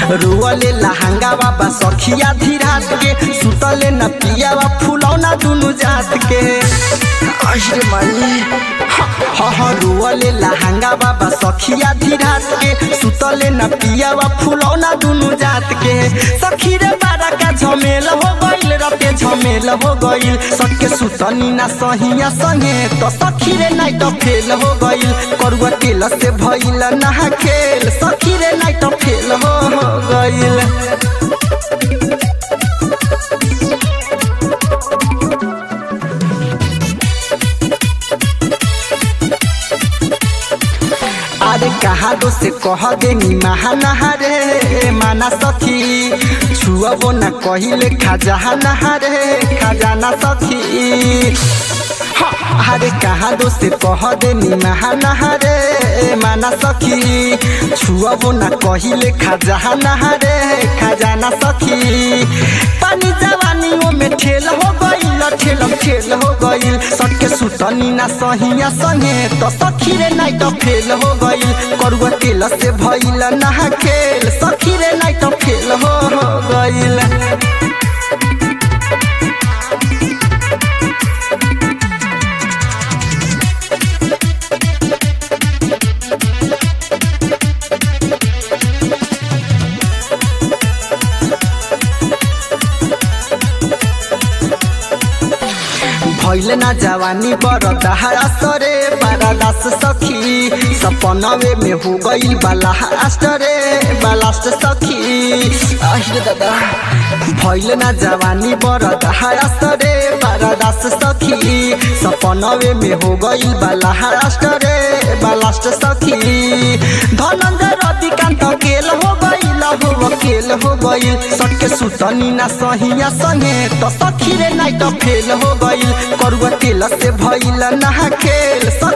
रुअले लहंगा बाबा सखिया धीरात के सुतले न पियावा फुलौना दुनु जात के अरे माई हाँ हाँ रुअले लहंगा बाबा सखिया धीरात के सुतले न पियावा फुलौना दुनु जात के सखी रे बारा का झमेल हो गइल रते झमेल हो गइल सके सुतनी ना सहिया संगे तो सखी रे नाइट फेल हो गइल करुआ तेल से भइल ना खेल सखी रे नाइट फेल हो हो गइल अरे कहा दो से कह दे नी महा रे माना सखी छुअबो न कहिले खाजा रे खजाना सखी हाँ, अरे कहा दो से कह दे नी महा रे माना सखी छुअबो न कहिले खाजा रे खजाना सखी पानी जवानियों में ठेल हो गइल ठेलम ठेल हो गइल सके सुतनी ना सहिया संगे तो सखी रे नाइट फेल हो गइल करुआ तेल से भइल ना खेल सखी रे नाइट फेल हो हो गइल भइल ना जवानी बर दहाड़ा सरे बारादास सखी सपनवे में हो गइल बालास्ट रे बालास्ट सखी আহিरे दादा भइल ना जवानी बर दहाड़ा सरे बारादास सखी सपनवे में हो गइल बालास्ट रे बालास्ट सखी धनंजय रतिकान्त केल हो गइल हो वकेल हो गइल सके सुतनी ना सहिया संगे तो सखी रे नाइट फेल हो गइल करुआ तेल से भइल ना खेल